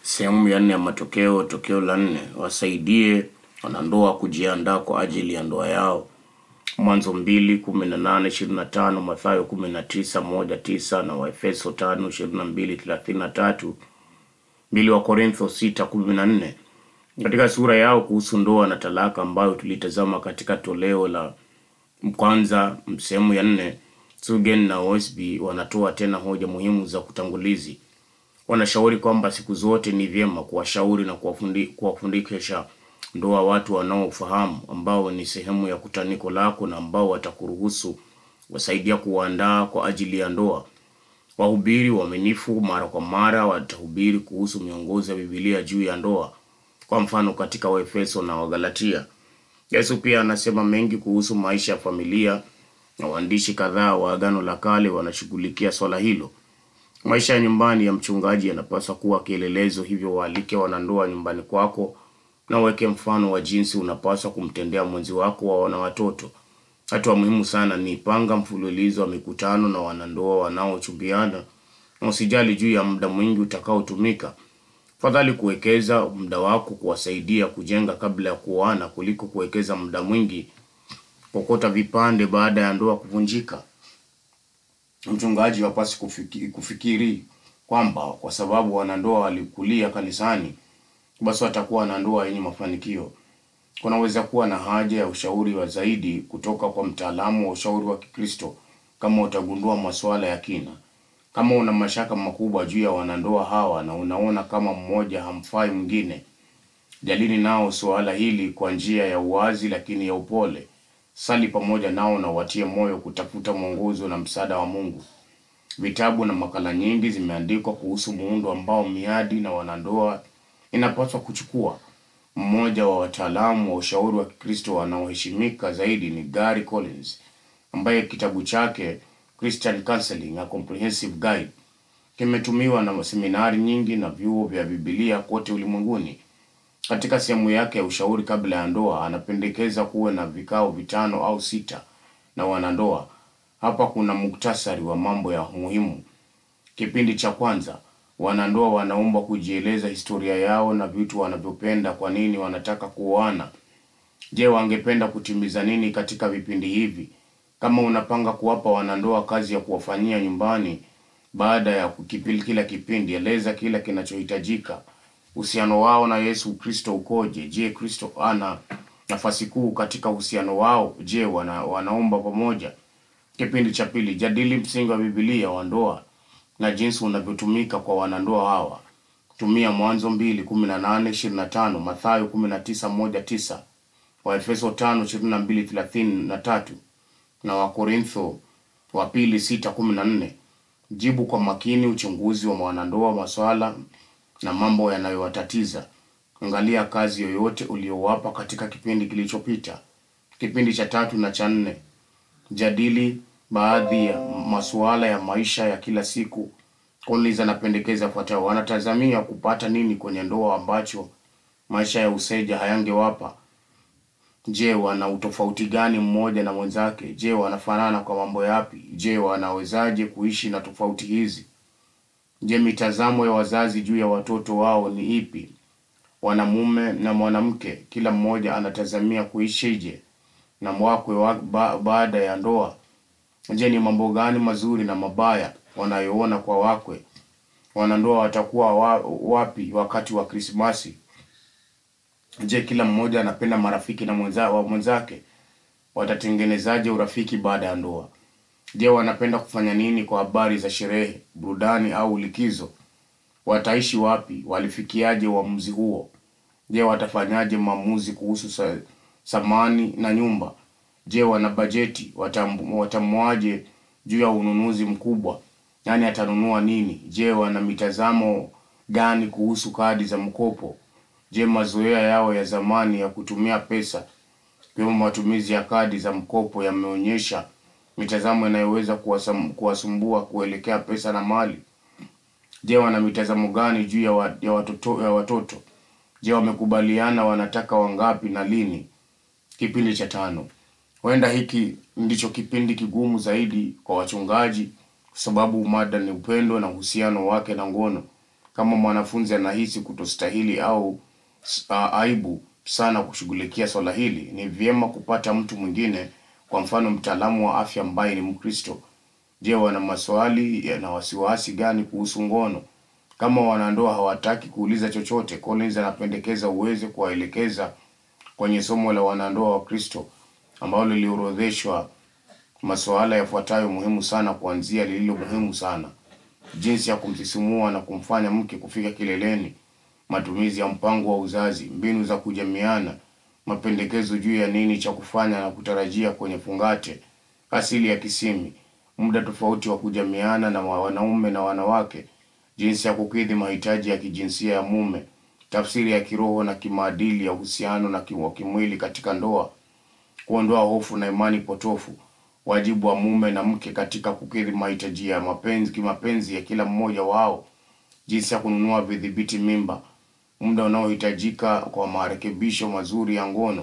Sehemu ya nne ya matokeo, tokeo la nne, wasaidie wanandoa kujiandaa kwa ajili ya ndoa yao. Mwanzo mbili kumi na nane ishirini na tano Mathayo kumi na tisa moja tisa na Waefeso tano ishirini na mbili thelathini na tatu mbili wa Korintho sita kumi na nne katika sura yao kuhusu ndoa na talaka ambayo tulitazama katika toleo la kwanza sehemu ya nne. Sugen na Osby wanatoa tena hoja muhimu za kutangulizi. Wanashauri kwamba siku zote ni vyema kuwashauri na kuwafundi- kuwafundisha ndoa watu wanaofahamu ambao ni sehemu ya kutaniko lako na ambao watakuruhusu wasaidia kuwaandaa kwa ajili ya ndoa. Wahubiri waaminifu mara kwa mara watahubiri kuhusu miongozo ya Biblia juu ya ndoa, kwa mfano katika Waefeso na Wagalatia. Yesu pia anasema mengi kuhusu maisha ya familia na waandishi kadhaa wa Agano la Kale wanashughulikia swala hilo. Maisha ya nyumbani ya mchungaji yanapaswa kuwa kielelezo, hivyo waalike wanandoa nyumbani kwako na uweke mfano wa jinsi unapaswa kumtendea mwenzi wako wa na watoto. Hatua muhimu sana ni panga mfululizo wa mikutano na wanandoa wanaochumbiana, na usijali juu ya muda mwingi utakaotumika. Fadhali kuwekeza muda wako kuwasaidia kujenga kabla ya kuoana kuliko kuwekeza muda mwingi kokota vipande baada ya ndoa kuvunjika. Mchungaji hapaswi kufiki, kufikiri kwamba kwa sababu wanandoa walikulia kanisani basi watakuwa na ndoa yenye mafanikio. Kunaweza kuwa na haja ya ushauri wa zaidi kutoka kwa mtaalamu wa ushauri wa Kikristo kama utagundua masuala ya kina. Kama una mashaka makubwa juu ya wanandoa hawa na unaona kama mmoja hamfai mwingine, jadili nao suala hili kwa njia ya uwazi lakini ya upole. Sali pamoja nao na watie moyo kutafuta mwongozo na msaada wa Mungu. Vitabu na makala nyingi zimeandikwa kuhusu muundo ambao miadi na wanandoa inapaswa kuchukua. Mmoja wa wataalamu wa ushauri wa Kikristo wanaoheshimika zaidi ni Gary Collins, ambaye kitabu chake Christian Counseling: A Comprehensive Guide kimetumiwa na seminari nyingi na vyuo vya Biblia kote ulimwenguni. Katika sehemu yake ya ushauri kabla ya ndoa, anapendekeza kuwe na vikao vitano au sita na wanandoa. Hapa kuna muktasari wa mambo ya muhimu. Kipindi cha kwanza, wanandoa wanaombwa kujieleza historia yao na vitu wanavyopenda, kwa nini wanataka kuoana. Je, wangependa kutimiza nini katika vipindi hivi? Kama unapanga kuwapa wanandoa kazi ya kuwafanyia nyumbani baada ya kukipili kila kipindi, eleza kila kinachohitajika. Uhusiano wao na Yesu Kristo ukoje? Je, Kristo ana nafasi kuu katika uhusiano wao? Je, wana, wanaomba pamoja? Kipindi cha pili, jadili msingi wa Biblia wa ndoa na jinsi unavyotumika kwa wanandoa hawa. Tumia Mwanzo mbili kumi na nane ishirini na tano Mathayo kumi na tisa moja tisa Waefeso tano ishirini na mbili thelathini na tatu na Wakorintho wa pili sita kumi na nne. Jibu kwa makini uchunguzi wa wanandoa, maswala na mambo yanayowatatiza. Angalia kazi yoyote uliowapa katika kipindi kilichopita. Kipindi cha tatu na cha nne, jadili baadhi ya masuala ya maisha ya kila siku. Collins anapendekeza yafuatayo: wanatazamia kupata nini kwenye ndoa ambacho maisha ya useja hayangewapa? Je, wana utofauti gani mmoja na mwenzake? Je, wanafanana kwa mambo yapi? Je, wanawezaje kuishi na tofauti hizi? Je, mitazamo ya wazazi juu ya watoto wao ni ipi? Wanamume na mwanamke, kila mmoja anatazamia kuishije na mwakwe wa, ba, baada ya ndoa? Je, ni mambo gani mazuri na mabaya wanayoona kwa wakwe? Wanandoa watakuwa wa, wapi wakati wa Krismasi? Je, kila mmoja anapenda marafiki na mwenza, wa mwenzake? Watatengenezaje urafiki baada ya ndoa? Je, wanapenda kufanya nini kwa habari za sherehe, burudani au likizo? Wataishi wapi? Walifikiaje uamuzi huo? Je, watafanyaje maamuzi kuhusu sa, samani na nyumba? Je, wana bajeti? Watam- Watamuaje juu ya ununuzi mkubwa? Nani atanunua nini? Je, wana mitazamo gani kuhusu kadi za mkopo? Je, mazoea yao ya zamani ya kutumia pesa ikiwemo matumizi ya kadi za mkopo yameonyesha mitazamo inayoweza kuwasam- kuwasumbua kuelekea pesa na mali? Je, wana mitazamo gani juu ya, wa, ya, watoto, ya watoto? Je, wamekubaliana wanataka wangapi na lini? Kipindi cha tano. Huenda hiki ndicho kipindi kigumu zaidi kwa wachungaji kwa sababu mada ni upendo na uhusiano wake na ngono. Kama mwanafunzi anahisi kutostahili au a, aibu sana kushughulikia swala hili, ni vyema kupata mtu mwingine, kwa mfano mtaalamu wa afya ambaye ni Mkristo. Je, wana maswali na wasiwasi gani kuhusu ngono? Kama wanandoa hawataki kuuliza chochote, Collins anapendekeza uweze kuwaelekeza kwenye somo la wanandoa wa Kristo ambalo liliorodheshwa masuala yafuatayo muhimu sana, kuanzia lililo muhimu sana: jinsi ya kumsisimua na kumfanya mke kufika kileleni, matumizi ya mpango wa uzazi, mbinu za kujamiana, mapendekezo juu ya nini cha kufanya na kutarajia kwenye fungate, asili ya kisimi, muda tofauti wa kujamiana na wanaume na wanawake, jinsi ya kukidhi mahitaji ya kijinsia ya mume, tafsiri ya kiroho na kimaadili ya uhusiano na wa kimwili katika ndoa, kuondoa hofu na imani potofu, wajibu wa mume na mke katika kukidhi mahitaji ya mapenzi kimapenzi ya kila mmoja wao, jinsi ya kununua vidhibiti mimba, muda unaohitajika kwa marekebisho mazuri ya ngono.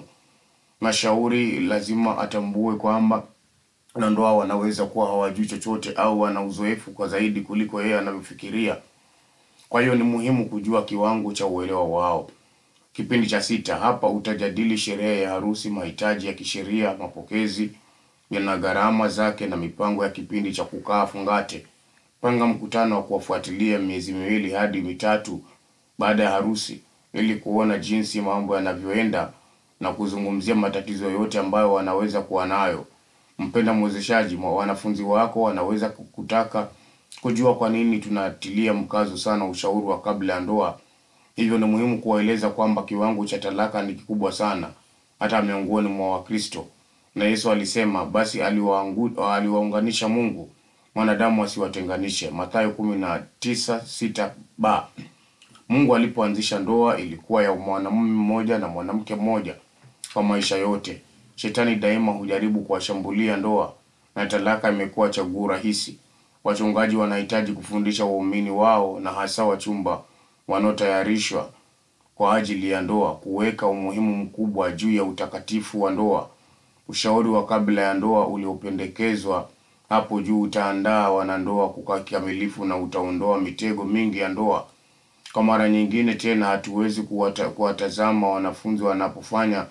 Mashauri lazima atambue kwamba wanandoa wanaweza kuwa hawajui chochote au wana uzoefu kwa zaidi kuliko yeye anavyofikiria. Kwa hiyo ni muhimu kujua kiwango cha uelewa wao. Kipindi cha sita, hapa utajadili sherehe ya harusi, mahitaji ya kisheria, mapokezi yana gharama zake na mipango ya kipindi cha kukaa fungate. Panga mkutano wa kuwafuatilia miezi miwili hadi mitatu baada ya harusi ili kuona jinsi mambo yanavyoenda na kuzungumzia matatizo yote ambayo wanaweza kuwa nayo. Mpenda mwezeshaji, wanafunzi wako wanaweza kutaka kujua kwa nini tunatilia mkazo sana ushauri wa kabla ya ndoa. Hivyo ni muhimu kuwaeleza kwamba kiwango cha talaka ni kikubwa sana hata miongoni mwa Wakristo, na Yesu alisema, basi aliwaangu- aliwaunganisha Mungu, mwanadamu asiwatenganishe. Mathayo kumi na tisa sita ba Mungu alipoanzisha ndoa ilikuwa ya mwanamume mmoja na mwanamke mmoja kwa maisha yote. Shetani daima hujaribu kuwashambulia ndoa na talaka imekuwa chaguo rahisi. Wachungaji wanahitaji kufundisha waumini wao na hasa wachumba wanaotayarishwa kwa ajili ya ndoa kuweka umuhimu mkubwa juu ya utakatifu wa ndoa. Ushauri wa kabla ya ndoa uliopendekezwa hapo juu utaandaa wanandoa kukaa kikamilifu na utaondoa mitego mingi ya ndoa. Kwa mara nyingine tena, hatuwezi kuwata, kuwatazama wanafunzi wanapofanya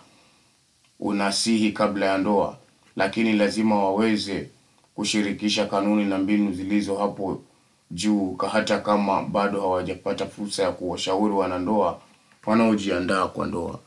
unasihi kabla ya ndoa, lakini lazima waweze kushirikisha kanuni na mbinu zilizo hapo juu, hata kama bado hawajapata fursa ya kuwashauri wanandoa wanaojiandaa kwa ndoa.